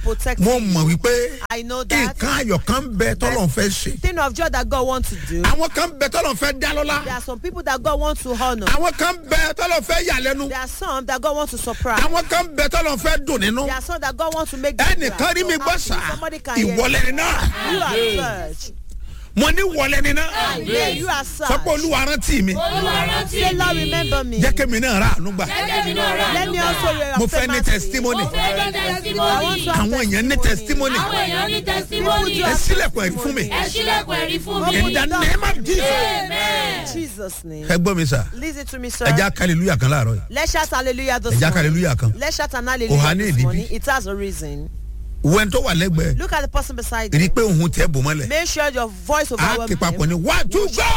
protect mo you. mọ̀ wípé I know that. nǹkan ayọ̀ kan bẹ tọ́lọ̀ fẹ́ ṣe Thing of joy that God wants to do. àwọn kan bẹ tọ́lọ̀ fẹ́ dá lọ́lá There are some people that God wants to honor. àwọn kan bẹ tọ́lọ̀ fẹ́ yà lẹ́nu There are some that God wants to surprise. àwọn kan bẹ tọ́lọ̀ fẹ́ dùn nínú There are some that God wants to make them ẹnìkan glad. rí mi So gbọ́ happy. sá Somebody can hear ìwọlẹ̀ ni náà You are searched. mo ní wọlẹ̀ ni náà Yeah, you are sọ pé searched. olúwa rántí mi Say, Lord, remember me. jẹ́ kémi náà rà àánú gbà Let me also hear mo your fẹ́ ní testimony I want to have àwọn èèyàn ní testimony àwọn èèyàn ní testimony ẹ sílẹ̀kùn ẹ̀rí fún mi ẹ sílẹ̀kùn ẹ̀rí fún mi in the name of Jesus amen. Jesus' name. ẹ gbọ́ mi sà Listen to me, sir. ẹ já hallelujah kan láàárọ̀ yìí Let's shout hallelujah this ẹ já morning. hallelujah kan Let's shout an Kò há hallelujah ní this ìdí bí. morning. It has a reason. wẹ́n tó wà lẹ́gbẹ̀ẹ́ Look at the person beside rí i you. pé òun tẹ́ bò mọ́lẹ̀ Make sure your voice á overwhelms kí papọ̀ him. ní one two go.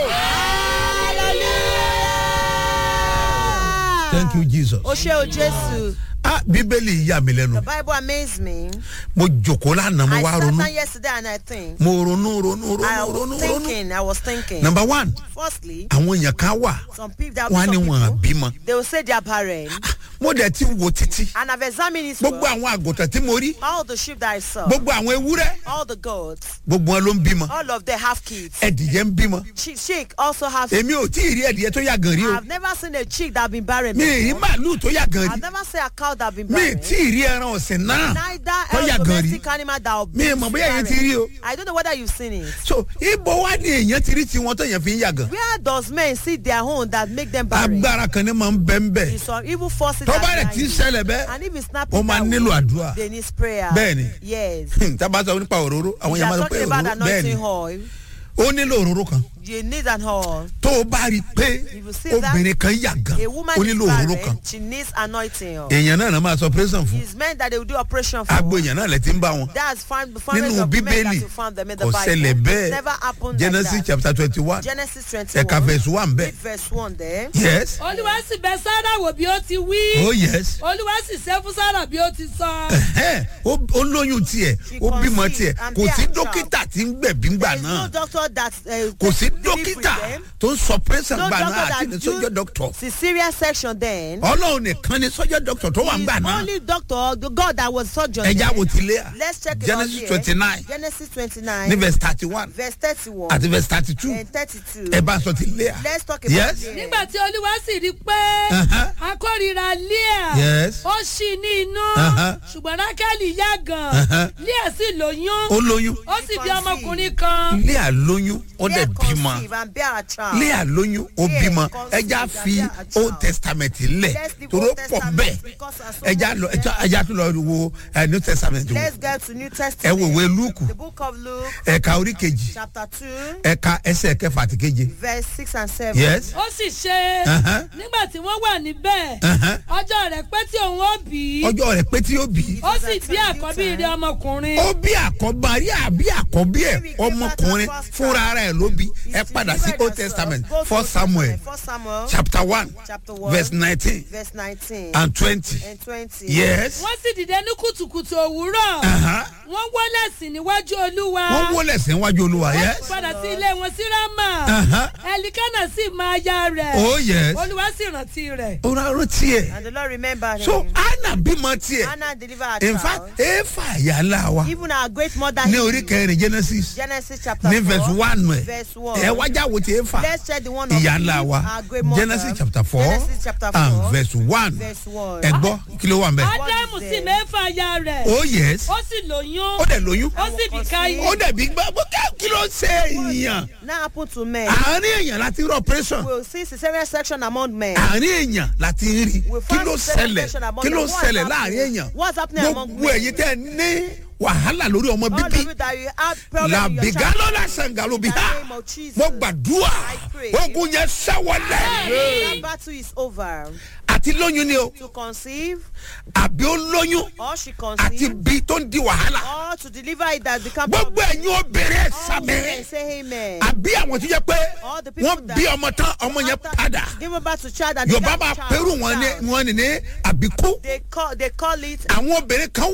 thank you Jesus. O ṣe o Jesu. ah bíbélì yà mí The lẹ́nu Bible amazed me. mo jòkó lánàá mo I wá sat ronú down yesterday and I think. mo ronú ronú I ronú was ronú ronú. thinking. I was thinking. number one Firstly, àwọn èèyàn kan wà some people that wọn á ní some wọn people, bímọ they will say they are barren. mo dẹ̀ ti wo títí And I've examined it gbogbo well. àwọn àgùntàn tí mo rí All the sheep that I saw, gbogbo àwọn ewúrẹ́ all the goats, gbogbo wọn ló ń bímọ all of them have kids. ẹdìyẹ ń bímọ Chick, chick also have. èmi ò tí ì rí ẹdìyẹ tó yà gan rí o I've never seen a chick that been barren. mi ì rí before. màálù tó yà gan I've rí never seen a cow that been mi ì barren. tí ì rí ẹran ọ̀sìn náà Neither tó yà else gan rí domestic animal that will mi ì mọ̀ bóyá yẹn ti rí o I don't know whether you've seen it. so ibo wa ni èèyàn ti rí tiwọn tó yẹn fi ń yà gan Where does men see their own that make them barren? agbára kan ní máa ń bẹ́ ń bẹ̀ It's some evil forces tó that bá rẹ̀ behind ti ń it. ṣẹlẹ̀ bẹ́ẹ̀ And if it's ó snapping máa that nílò way, àdúrà they need prayer. Bẹ́ẹ̀ni. Yes. tá a bá sọ nípa òróró àwọn We èèyàn are máa sọ pé talking about òróró bẹ́ẹ̀ ni anointing oil. ó nílò òróró kan You need an oil. tó o bá rí i pé If you see that, obìnrin kan yà gan A woman ó is nílò òróró kan barren. She needs anointing oil. èèyàn náà náà máa sọ pírẹsàn fún It's meant that they will do operation for. agbo èèyàn náà lẹ ti ń bá wọn That's found found nínú of men that bíbélì you found them in the kò Bible. ṣẹlẹ̀ bẹ́ẹ̀ Never happened genesis like that. chapter twenty one Genesis 21. ẹ̀ka verse one bẹ́ẹ̀ Read verse 1 there. yes olúwa sì bẹ sára wò bí ó ti wí oh yes olúwa sì ṣe fún sára bí ó ti sọ. Ẹ̀hẹ́n, ó ó lóyún tiẹ̀ She ó bímọ conceived tiẹ̀ and kò bear sí a child. dókítà tí ń gbẹ̀bí ńgbà There is no náà doctor that uh, kò sí takes delivery dókítà then. tó ń sọ pírẹsàn No gbà doctor náà àti that ní do sọ́jọ́ dọ́kítọ̀ cesarean section then. ọlọ́run nìkan ni sọ́jọ́ dọ́kítọ̀ tó wà ń gbà He's náà only doctor, the God that was surgeon. ẹja then. wo ti lé à Let's check it out genesis here. twenty nine Genesis 29. ní verse thirty one verse 31. àti verse thirty two and 32. ẹ bá sọ ti lé à Let's talk about yes there. nígbà tí olúwa sì rí i pé Uh-huh. akórira leah Yes. ó ṣì ní inú Uh-huh. ṣùgbọ́n rákẹ́lì yá gan Uh-huh. leah sì lóyún ó lóyún ó sì bí ọmọkùnrin kan lé à lóyún ó dẹ̀ Leah bímọ conceive and bear a child. lé à lóyún ó Leah bímọ conceived ẹja and fi bear a child. old testament lẹ̀ Let's leave toró Old pọ̀ Testament bẹ́ẹ̀ because as so ẹja much lọ there. ẹja tó lọ wo ẹ, new testament wò Let's get to New ẹ Testament. wò wé lúùkù The book of Luke, ẹ̀ka orí kejì chapter 2, ẹ̀ka ẹsẹ̀ kẹfà àti keje verse 6 and 7. yes ó sì ṣe Uh-huh. nígbà tí wọ́n wà níbẹ̀ Uh-huh. ọjọ́ rẹ̀ pé tí òun ó bí i ọjọ́ rẹ̀ pé tí ó bí ó sì bí àkọ́bí rẹ̀ ọmọkùnrin ó bí àkọ́bá rí àbí àkọ́bí ẹ̀ ọmọkùnrin fúnra rẹ̀ ló bí ẹ padà sí old testament first samuel First Samuel, chapter one chapter 1, verse nineteen verse 19 and twenty and 20. yes wọ́n sì dìde ní kùtùkùtù òwúrọ̀ Uh-huh. wọ́n wọlé sí níwájú olúwa wọ́n wọlé sí iwájú olúwa yes padà sí ilé wọn sí rámà Uh-huh. ẹlikánà sì máa ya rẹ̀ oh yes olúwa sì rántí rẹ̀ ó rà ó tiẹ̀ And the Lord remembered so him. anna bímọ tiẹ̀ Hannah delivered a in child. fact efa yàrá wa Even our great mother ní Eve, orí kẹrin genesis Genesis chapter ní 4, verse one ẹ̀ verse 1. ẹ wájà wo ti efa Let's check the one of ìyá Eve, ńlá wa our great mother. genesis chapter four Genesis chapter 4, and verse one verse 1. ẹ gbọ́ kí ló wà ń bẹ̀. ádámù sì there? mẹ́fà ya rẹ̀ oh yes ó sì lóyún ó dẹ̀ lóyún ó sì bí káyé ó dẹ̀ bí gbọ́ kí ló ṣe èèyàn Now happen to men. àárín èèyàn láti rí operation We'll see cesarean section among men. àárín èèyàn láti rí We kí find ló cesarean ṣẹlẹ̀ section among kí ló men. What's ṣẹlẹ̀ happening? láàrin èèyàn What's happening among gbogbo men? ẹ̀yin tẹ́ ní wàhálà lórí ọmọ All of bíbí you that you have problem in your làbìgá child. lọ́la ṣàǹgàlò bí In the ha name of Jesus. mo gbàdúrà I pray. ogun yẹn ṣẹ́wọ́lẹ̀ That battle is over. àti lóyún ni o To conceive àbí ó lóyún or she àti conceive bí tó ń di wàhálà or to deliver it that become gbogbo ẹ̀yin obìnrin ẹ̀ All sàmì women say amen. àbí àwọn tó jẹ́ pé All the people wọ́n that- bí ọmọ tán ọmọ yẹn After padà Give birth to child and yorùbá that máa child pẹ́rù wọn ní child. wọn ní ní àbíkú They call they call it àwọn obìnrin kan wà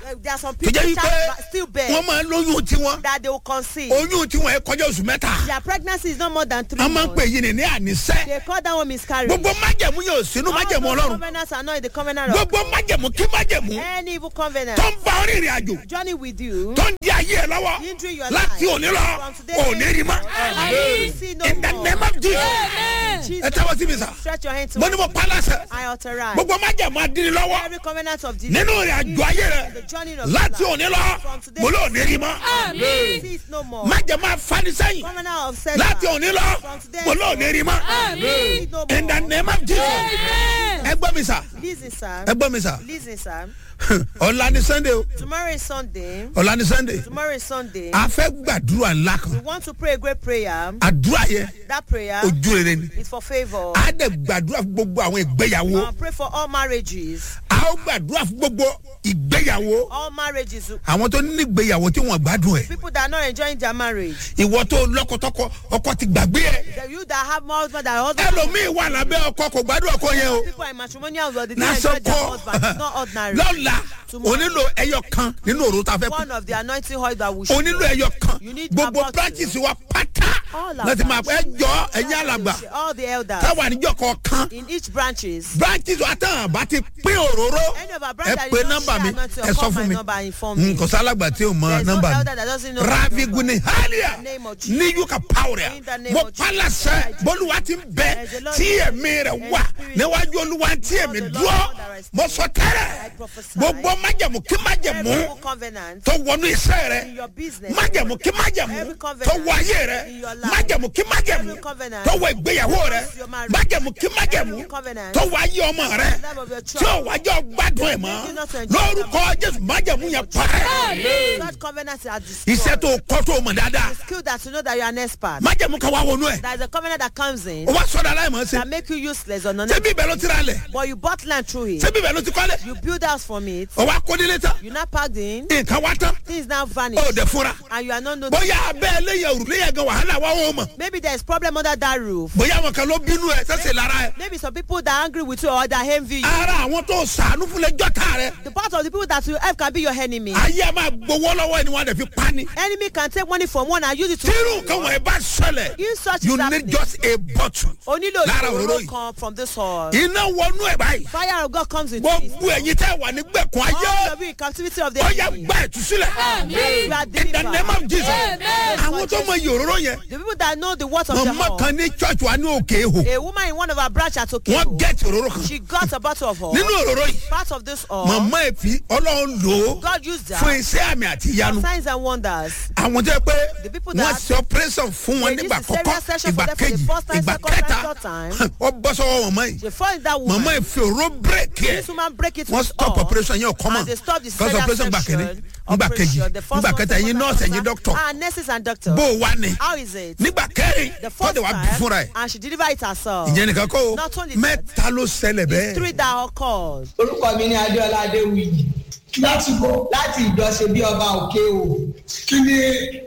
Uh, There are some tó jẹ́ people wípé child still bear wọ́n máa ń lóyún tiwọn that they will conceive. oyún tiwọn ẹ kọjá oṣù mẹ́ta Their pregnancy is not more than three a máa ń pè months. yín ní ní ànísẹ́ They call that one miscarriage. gbogbo májẹ̀mú yóò sínú All májẹ̀mú those ọlọ́run covenants are not in the covenant of gbogbo májẹ̀mú kí májẹ̀mú any evil covenant. tó ń bá ọ rìnrìn àjò Journey with you. tó ń di ayé ẹ lọ́wọ́ Hindering your láti life. òní lọ From today, òní rí mọ́ I will see no in the more. name of Jesus Amen. Jesus, ẹ tẹ́wọ́ sí mi sà Stretch your hand to mo ní mo pa láṣẹ I authorize gbogbo májẹ̀mú adínní lọ́wọ́ every covenant of delay. nínú ìrìn àjò ayé rẹ The journey of láti your òní life. lọ From today, mo lóò ní rí mọ́ Àmín. cease no more. májẹ̀mú afanisẹ́yìn Covenant of setback. láti òní lọ From today, mo lóò ní rí mọ́ Àmín. cease no in the more. name of Jesus Amen. ẹ gbọ́ mi sà Listen, sir. ẹ gbọ́ mi sà Listen, sir. ọ̀la ni sunday o Tomorrow is Sunday. ọ̀la ni sunday Tomorrow is Sunday. a fẹ́ gbàdúrà ńlá We kan want to pray a great prayer. àdúrà yẹn That prayer ojú rere ni is for favor. a dẹ̀ gbàdúrà fún gbogbo àwọn ìgbéyàwó Uh, pray for all marriages. a ó gbàdúrà fún gbogbo ìgbéyàwó All marriages. àwọn tó ní ìgbéyàwó tí wọ́n gbádùn ẹ̀ People that are not enjoying their marriage. ìwọ tó lọ́kọ̀tọ́kọ ọkọ ti gbàgbé ẹ̀ The you that have more husband than husband. ẹlòmíì wà lábẹ́ ọkọ kò gbádùn ọkọ yẹn o People are in matrimonial world. They don't enjoy lásán their kọ́ husband. It's not ordinary. lọ́la Tomorrow. onílò ẹyọ kan nínú òru tá a fẹ́ One of the anointing oil that we should. onílò ẹyọ kan You need gbogbo about branches two. wa pátá All our láti máa pẹ́ branches. jọ ẹ̀yìn alàgbà All the elders. táwa níjọ́ kọ̀ọ̀kan In each branches. branches wa tán bá ti pín òróró Any of our ẹ branches that pe you don't nọ́mbà share mi anointing ẹ or sọ call fún my mi number and inform me. Mm, kò sálàgbà tí o mọ There is no nọ́mbà elder that doesn't mi know my ravi number. guni halia In the name of Jesus. ní yuka pawuria In the name mo of Jesus. palasẹ bólúwa ti ń bẹ There is a Lord tí èmi rẹ and wà spirit. níwájú olúwa tí Before èmi the Lord dúró that I speak. mo sọ I tẹ́lẹ̀ prophesy. gbogbo májẹ̀mú kí májẹ̀mú Every evil covenant tó wọnú iṣẹ́ rẹ in your business. májẹ̀mú kí májẹ̀mú Every covenant tó wọ ayé rẹ in your life. májẹ̀mú kí májẹ̀mú Every covenant tó wọ ìgbéyàwó rẹ your marriage. májẹ̀mú kí májẹ̀mú Every covenant tó wọ ayé ọmọ rẹ life of your tí ò child. wájọ́ gbádùn ẹ̀ mọ́ Making us to enjoy lórúkọ jésù májẹ̀mú yẹn parẹ́ Such covenants are destroyed. iṣẹ́ tó kọ́ tó mọ̀ dáadáa Skill that you know that you are an expert. májẹ̀mú kan wá wọnú ẹ̀ There is a covenant that comes in o wá sọ̀dọ̀ aláìmọ̀ ṣe that make you useless or non ṣé bíbẹ̀ ló ti ra lẹ̀ But you bought land through it. ṣé bíbẹ̀ ló ti kọ́lẹ̀ You build house from it. o wá kó nílé tán You not packed in. nǹkan wá tán Things now o vanish. ò dẹ̀ fúnra And you are not noticing. bóyá abẹ́ ẹlẹ́yẹ òrùlé yẹn gan wàhálà wá wọ́n mọ̀ Maybe there is problem under that roof. bóyá àwọn kan ló bínú ẹ sẹ́sẹ̀ lára ẹ Maybe some people that are angry with you or that envy you. ara àwọn tó sàánú fún lẹ́jọ́ tá rẹ The part of the people that you help can be your enemy. ayé ẹ máa gbowó lọ́wọ́ ẹni wọn dẹ̀ fi pani Enemy can take money from one and use it to. tírù kan wọ̀nyí bá ṣẹlẹ̀ If such you is need happening, just a bottle onílò lára òróró ìṣòro yìí. kan from this hall. iná wọnú ẹ báyìí Fire of God comes into it. gbogbo ẹ̀yin tẹ́ wà nígbẹ̀kùn ayé All of you in captivity of the ó yẹ enemy. gba ìtúsílẹ̀ You are in the name delivered. of Jesus Amen. àwọn tó mọ iye òróró yẹn The people that know the words of the mọ̀mọ́ hall. kan ní church wa ní òkè ihò A woman in one of our branch at wọ́n Okeo. gẹ̀ẹ́tì òróró kan She got a bottle of oil. nínú òróró yìí Part of this oil. mọ̀mọ́ ẹ̀ fi ọlọ́run lò ó God used that fún iṣẹ́ àmì àti ìyanu for signs and wonders. àwọn tó yẹ pé The people wọ́n that- ṣe operation fún wọn They nígbà did cesarean kọ́kọ́ section for ìgbà them for the kejì first time, ìgbà second time, kẹta third time. wọ́n bọ́ sọ́wọ́ mọ̀mọ́ yìí They fall in that woman. mọ̀mọ́ yìí fi òró bírèkì ẹ̀ This woman break it wọ́n with stop oil. operation yẹn ọ̀kọ́ mọ̀ And they stop the kọ́sọ̀ cesarean operation gbà kẹ́ni section. nígbà kejì operation. The first nígbà one, kẹta second ẹ̀yin one, nọ́ọ̀sì third ẹ̀yin one. dọ́kítọ̀ Ah, nurses and doctors. bó o wá ni How is it? nígbà kẹrin The first kọ́dẹ̀ wá bí fúnra time, ẹ̀ and she delivered it herself. ìyẹn nìkan kó o Not only that. mẹ́ta ló ṣẹlẹ̀ bẹ́ẹ̀ Three that occurred. orúkọ mi ní adéọlá adéwìyí láti bọ̀ láti ìjọsẹ bí ọba òkè o kí ni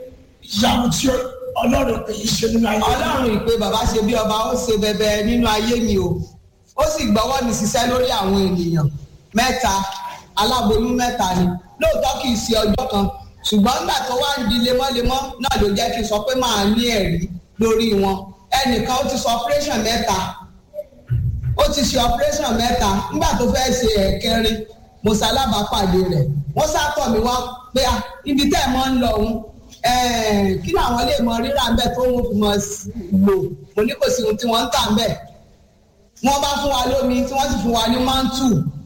ìyàwó tí ọlọ́run pè é ṣe nínú ayé ọlọ́run ìpè bàbá ṣe bí ọba ó ṣe bẹbẹ nínú ayé mi o ó sì gbọ́wọ́ mi ṣiṣẹ́ lórí àwọn ènìyàn mẹ́ta aláboyún mẹ́ta ni lóòótọ́ kì í ṣe ọjọ́ kan ṣùgbọ́n nígbà tó wá ń di lemọ́lemọ́ náà ló jẹ́ kí n sọ pé màá ní ẹ̀rí lórí wọn ẹnìkan ó ti sọ operation mẹ́ta ó ti ṣe operation mẹ́ta nígbà tó fẹ́ ṣe ẹ̀kẹrin mo ṣalábàápàdé rẹ̀ wọ́n sátọ̀ mi wá pé "Ah, ibi tẹ́ ẹ̀ mọ́ ń lọ òun kí làwọn lè mọ rírà ń bẹ̀ tó ń fi mọ s- lò mo ní kò sí ohun tí wọ́n ń tà ń bẹ̀ wọ́n bá fún wa lómi tí wọ́n sì fún wa ní mántù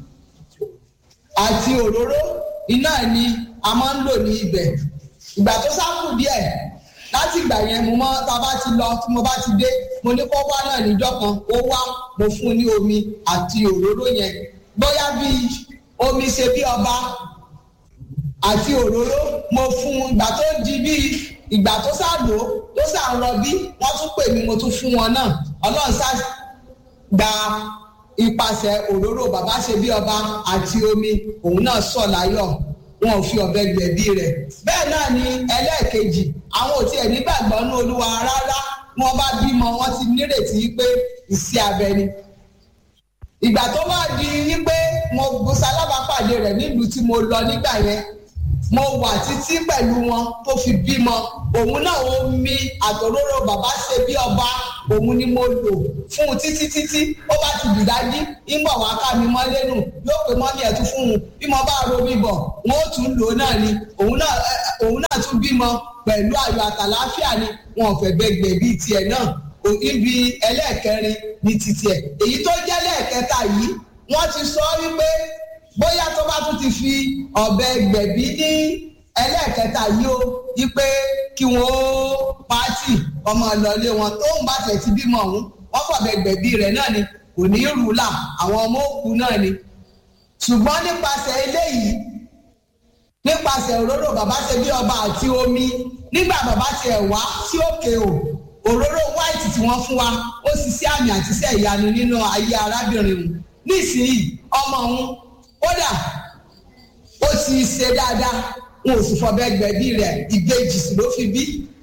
àti òróró iná ni a máa ń lò ní ibẹ̀ ìgbà tó sáfù díẹ̀ láti ìgbà yẹn mo mọ tá a bá ti lọ tí mo bá ti dé mo ní kó wá náà níjọ́ kan ó wá mo fún un ní omi àti òróró yẹn bóyá bíi omi ṣe bí ọba àti òróró mo fún un ìgbà tó di bíi ìgbà tó ṣàlò tó ṣàrọ bí wọ́n tún pè mí mo tún fún wọn náà ọlọ́run ṣá gba ipasẹ̀ òróró bàbá ṣe bí ọba àti omi òun náà sọ̀ láyọ̀ wọn ò fi ọ̀bẹ gbẹ̀bí rẹ̀ bẹ́ẹ̀ náà ni ẹlẹ́ẹ̀kejì àwọn ò tiẹ̀ nígbàgbọ́ ní olúwa rárá wọn bá bímọ wọn ti nírètí pé ìsí abẹ ni ìgbà tó wá di wípé mo gbósalábàpàdé rẹ̀ nílùú tí mo lọ nígbà yẹn mo wà títí pẹ̀lú wọn tó fi bímọ òun náà ó mi àtòróró bàbá ṣe bí ọba òun ni mo lò fún un títí títí ó bá ti dìdájí ìmọ̀ wá ká mi mọ́ lẹ́nu yóò pé mọ́mí ẹ̀ tún fún un bí mo bá ro mi bọ̀ wọn ó tún lò ó náà ni òun náà ẹ, òun náà tún bímọ pẹ̀lú ayọ̀ àtàláfíà ni wọn ò fẹ́ gbẹgbẹ bíi tiẹ̀ náà o- ibi ẹlẹ́ẹ̀kẹrin ní titi ẹ̀ èyí tó jẹ́ lẹ́ẹ̀kẹta yìí wọ́n ti sọ wípé bóyá tó bá tún ti fi ọ̀bẹ gbẹ̀bí ní ẹlẹ́ẹ̀kẹta yìí o wípé kí wọ́n ó pàtì ọmọ ìlọlé wọn tóun bá tẹ̀ ti bímọ ọ̀hún wọ́n fọ̀bẹ gbẹ̀bí rẹ̀ náà ni kò ní í rúlà àwọn ọmọ òkú náà ni ṣùgbọ́n nípasẹ̀ eléyìí nípasẹ̀ òróró bàbá ṣe bí ọba àti omi nígbà bàbá ti ẹ̀ wá sí òkè o òróró white tí wọ́n fún wa ó sì sí àmì àti iṣẹ́ ìyanu nínú ayé arábìnrin òun nísìnyí ọmọ òun kódà ó ti ṣe dáadáa wọn ò sì fọbẹ gbẹ̀bí rẹ̀ ìbejì sì ló fi bí.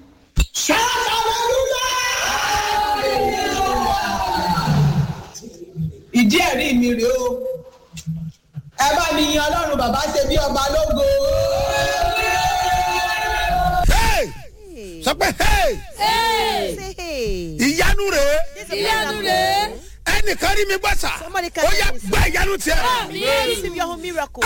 ìdí ẹ̀rí mi rèé o ẹ bá mi yin ọlọ́run bàbá ṣe bí ọba lógo. Hey! sọ pé hey! Hey! Say, hey. ìyanu rèé This is a Ìyanu miracle. rẹ̀. ẹnìkan rí mi gbọ́ sà Somebody can ó yá hear me, sir. gba ìyanu tiẹ̀. Amen. Receive your own miracle.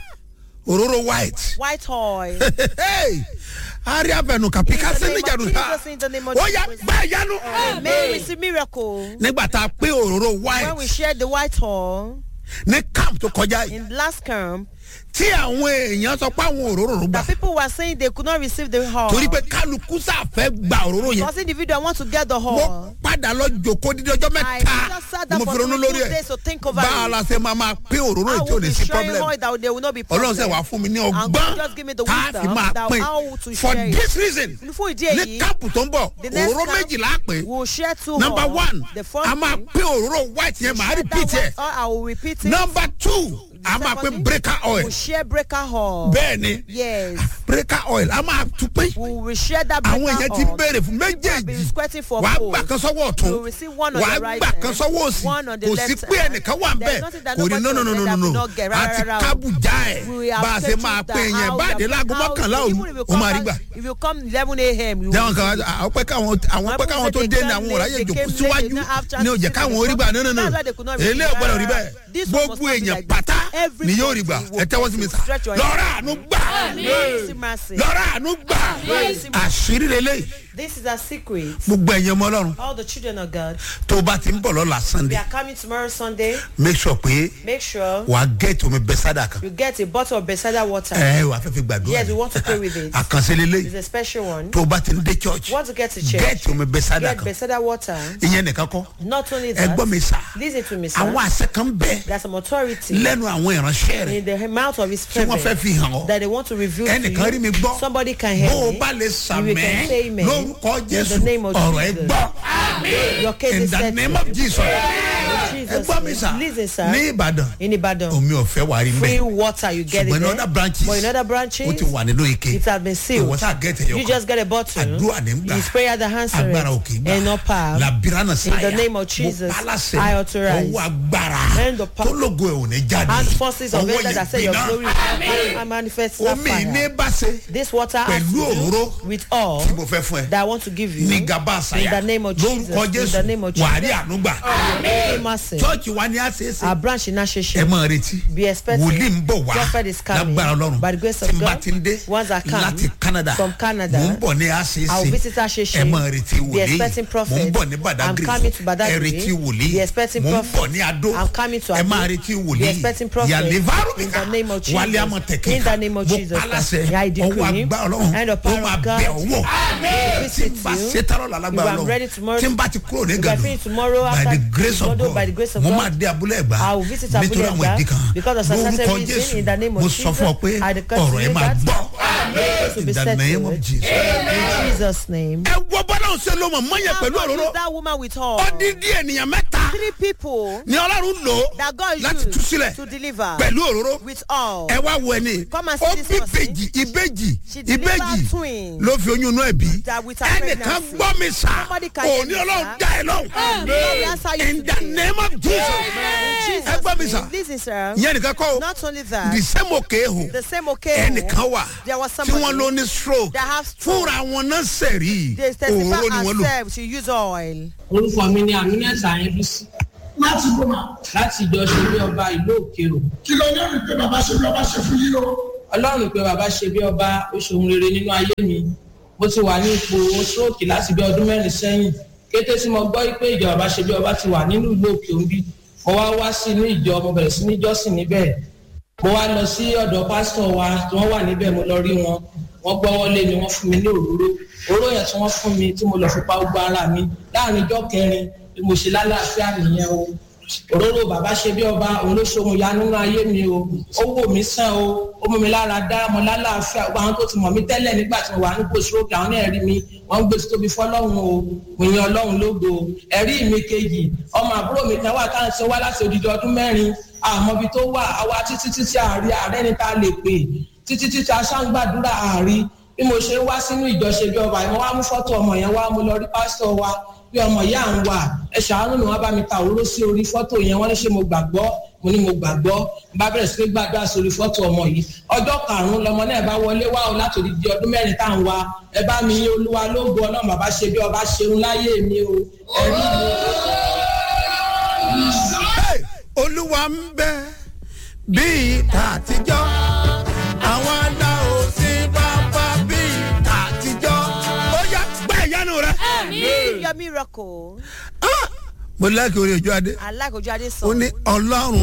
òróró white. White oil. Hey! ari abẹnu kapika In the sẹni name of jadu ha Jesus, in the name of ó yá Jesus. gba ìyanu. Amen. Receive miracle. nígbà tá a pé òróró When we white shared the white oil ní camp tó kọjá yìí in last camp, tí àwọn èèyàn sọ pé àwọn òróró rò gbà that people were saying they could not receive the oil. torí pé kálukú sáfẹ́ gba òróró yẹn Because individual want to get the mo oil. padà lọ jòkó dídí ọjọ́ I mẹ́ta just sat ni down mo for fi ronú two lórí days to ẹ̀ think over báwo it. la ṣe máa máa pé òróró I yìí tí ò will ní be sí sharing problem oil that there will not be ọlọ́run problem. sẹ̀ wá fún mi ní And God ọgbọ́n just give me the tá a fi wisdom máa that pín how to for share it. this reason Fún ìdí ní èyí, káàpù tó ń bọ̀ the next òróró camp, méjìlá pé We'll share two number oil. one The first a máa thing, pín òróró white yẹn màá share repeat that ẹ̀ white oil, I will repeat it. number two a máa Second pín thing, breaker oil We'll share breaker oil. bẹ́ẹ̀ ni Yes. breaker oil a máa tún pín We will share that breaker àwọn èèyàn ti oil. béèrè fún People have been méjèèjì squirting for wàá both. gbà kan sọ́wọ́ You ọ̀tún will receive one on wàá the right gbà hand, kan sọ́wọ́ òsì one on the kò left sí pé hand. ẹnìkan wà ń There's bẹ̀ nothing that kò ní nobody no no no will no get that no will no not get. àti Rárá, rárá o. kábùjá ẹ̀ We have bá a ṣe settled máa the pín yẹn house, báàdé the láago house. mọ́kànlá Even òru if you ó máa rí come gbà. back- If you come eleven a.m. you will jẹ́wọ́n kan receive it. àwọn pẹ́ káwọn àwọn When pẹ́ káwọn tó people dé say ní they àwọn came ọ̀ráyè late, jòkó they came síwájú late, they don't have chance ní to òjẹ́ sit káwọn in the orí gbà front. no no no That's why they could not receive ilé ò gbọ́dọ̀ rí rárá. bẹ́ẹ̀ This one must gbogbo not be èèyàn like pátá this. Every ni yóò rí gbà person ẹ tẹ́wọ́ sí mi sà stretch your hand. lọ́rọ̀ àánú gbà Receive mercy. lọ́rọ̀ àánú gbà Yes. àṣírí lélẹ́yìí This is a secret. gbogbo ẹ̀yin ọmọ ọlọ́run All the children of God. tó o bá ti ń bọ̀ lọ́la We sunday are coming tomorrow Sunday. make sure pé Make sure wàá gẹ́ẹ̀tì omi bẹ́sádà kan you get a bottle of Bethesda water. ẹ wàá fẹ́ fi gbàdúrà Yes, ni. we want to pray with it. àkànṣe lélẹ́yìí It's a special one. tó o bá ti ń dé church Want to get to church? gẹ́ẹ̀tì omi bẹ́sádà Get kan Bethesda water. ìyẹn nìkan kọ́ Not only ẹ that. gbọ́ mi sà Listen to me, sir. àwọn àṣẹ kan bẹ́ẹ̀ There's some authority lẹ́nu àwọn ìránṣẹ́ rẹ̀ in the mouth of his tí wọ́n fẹ́ servant fi hàn ọ́ that they want to reveal to ẹnìkan rí mi you. gbọ́ Somebody can hear bó o me. bá lè You can say sàmẹ́ amen. lórúkọ In jésù the name of ọ̀rọ̀ ẹ Jesus. gbọ́ Your case in is the settled. name of jesus In ẹ Jesus' gbọ́ mi name. sà Listen, sir. ní ìbàdàn In Ibadan. omi ọ̀fẹ́ wà rí Free mbẹ́ water, you get ṣùgbọ́n it ní other there. branches But in other ó branches, ti wà nínú ike it has been sealed. ìwọ sá gẹ́tẹ̀ yọ You just get a bottle. àdúrà ní gbà It's prayer that answers agbára òkè gbà and not power. làbíránà In sáyà the name of mo Jesus, pálásẹ̀ I authorize. ọwọ́ agbára And the power. tó lógo ẹ̀ ò ní jáde And forces of ọwọ́ angels that say your gbiná. glory I manifest that omi ní fire. bá ṣe This water has pẹ̀lú to òróró do with all tí mo fẹ́ fún ẹ that I want to give you. ní gaba àṣàyà In the name of Jesus. lórúkọ In jésù the name of wàá rí Jesus. ànúgbà Mercy. chọ́ọ̀chì wa ní àṣeéṣe Our branch in ẹ Asheshe. máa retí Be expecting. wòlíì ń bọ̀ wá Prophet is coming. lágbára ọlọ́run By the grace of tí n bá God, ti ń dé once I come láti canada from Canada, mò ń bọ̀ ní àṣeéṣe I will visit Asheshe. ẹ máa retí Be wòlíì expecting prophet. mò ń bọ̀ ní I'm badagry coming to Badagry. ẹ retí wòlíì Be expecting mò ń prophet. bọ̀ ní adó I'm coming to ẹ Ado. máa retí Be wòlíì expecting prophet. yàlẹ́fàrú In the name of Jesus. wálé amọ̀tẹ̀kẹ́ In the name of mo Jesus. pálásẹ̀ I decree. ọwọ́ àgbà ọlọ́run And the ó power máa of God bẹ̀ ọwọ́ tí visit n bá you. ṣe tárọ̀ lálágbára If I'm ready ọlọ́run tomorrow- tí n bá ti kúrò ní If I gàdùn finish tomorrow by after the grace of Godot, God by the grace of mo God, máa dé abúlé ẹ̀gbá I will visit nítorí Abúlé àwọn Ẹ̀gbá ìdí kan because of certain lórúkọ reason jésù in the name of mo sọ fún ọ pé Jesus, I declare ọ̀rọ̀ ẹ to you máa that gbọ́ to in be the name of settled. Jesus. In Jesus' name. ẹ wọ bọ́lá ọlọ́run ṣe ló mọ̀ mọ́yẹ How pẹ̀lú God òróró used that woman with all. ọdídí ènìyàn mẹ́ta Three people ni ọlọ́run lò that God láti tú used sílẹ̀ to deliver pẹ̀lú òróró with all. ẹ wá wo ẹni Come and ó see this bí person. ìbejì ìbejì She delivered ìbejì twins. ló fi oyún inú ẹ̀ bí That with her ẹnìkan pregnancy. gbọ́ mi sà Somebody can hear òní me, ọlọ́run sir. dá ẹ lọ́hùn God will answer you in the today. name of jesus In ẹ gbọ́ mi Jesus' sà name. Listen, sir. ìyẹn nìkan kọ́ o Not only that, the same òkè ehò the same occasion. ẹnìkan wà There was tí somebody wọ́n ló ní stroke that have stroke. fúnra wọn náà sẹ̀rí They òróró testify ni wọ́n lò herself to use oil. orúkọ mi ni aminata ayébísí láti gbọ́mà láti ìjọ ṣe bí ọba ìlú òkèrò kí ló lérò pé bàbá ṣe bí ọba ṣe fún yín o. ọlọ́run pé bàbá ṣe bí ọba ó ṣe ohun rere nínú ayé mi mo ti wà ní ipò stroke láti bí ọdún mẹ́rin sẹ́yìn kété tí mo gbọ́ pé ìjọ bàbá ṣe bí ọba ti wà nínú ìlú òkè òbí mo wá wá sí inú ìjọ mo bẹ̀rẹ̀ sí ní jọ́sìn níbẹ̀ mo wá lọ sí ọ̀dọ̀ pásítọ̀ wa tí wọ́n wà níbẹ̀ mo lọ rí wọn wọ́n gbọ́ wọlé ni wọ́n fún mi ní òróró òróró yẹn tí wọ́n fún mi tí mo lọ fi pa gbogbo ara mi láàrin ijọ́ kẹrin bí mo ṣe lálàáfíà nìyẹn o òróró bàbá ṣe bí ọba òun ló ṣohun ya nínú ayé mi o ó wò mí sàn o ó mú mi lára dá mo lálàáfíà gbogbo àwọn tó ti mọ̀ mí tẹ́lẹ̀ nígbà tí mo wà nípò stroke àwọn náà rí mi wọ́n ń gbé tóbi fọlọ́run o mo yan ọlọ́run lógo ẹ̀rí mi kejì ọmọ àbúrò mi kan wà táwọn ti wá láti odidi ọdún mẹ́rin àmọ́bi tó wà àwa títí títí àárí ààrẹ ni tá a lè pè títí títí aṣáǹgbàdúrà àárí bí mo ṣe wá sínú ìjọṣe bí ọba ìwọ́n wá mú fọ́tò ọmọ yẹn wá mo lọ rí pásítọ̀ wa bí ọmọ ìyá à ń wà ẹ ṣàánú ni wọn bá mi ta òróró sí orí fọ́tò yẹn wọ́n ní ṣe mo gbàgbọ́ mo ní mo gbàgbọ́ n bá bẹ̀rẹ̀ sí ní gbàdúrà sórí fọ́tò ọmọ yìí ọjọ́ karùn-ún lọmọ náà bá wọlé wá o láti odidi ọdún mẹ́rin tá à ń wa ẹ bá mi yín olúwa lógo ọlọ́run bàbá ṣe bí ọba ṣeun láyé mi o ẹ̀rí mi. Hey, olúwa ń bẹ bíi tàtijọ́ àwọn àdá òsì bàbá bíi tàtijọ́ ó yá gbá ìyanu rẹ. Your miracle. mo láìkí orí ojú adé I like Ojade ó song. ní ọlọ́run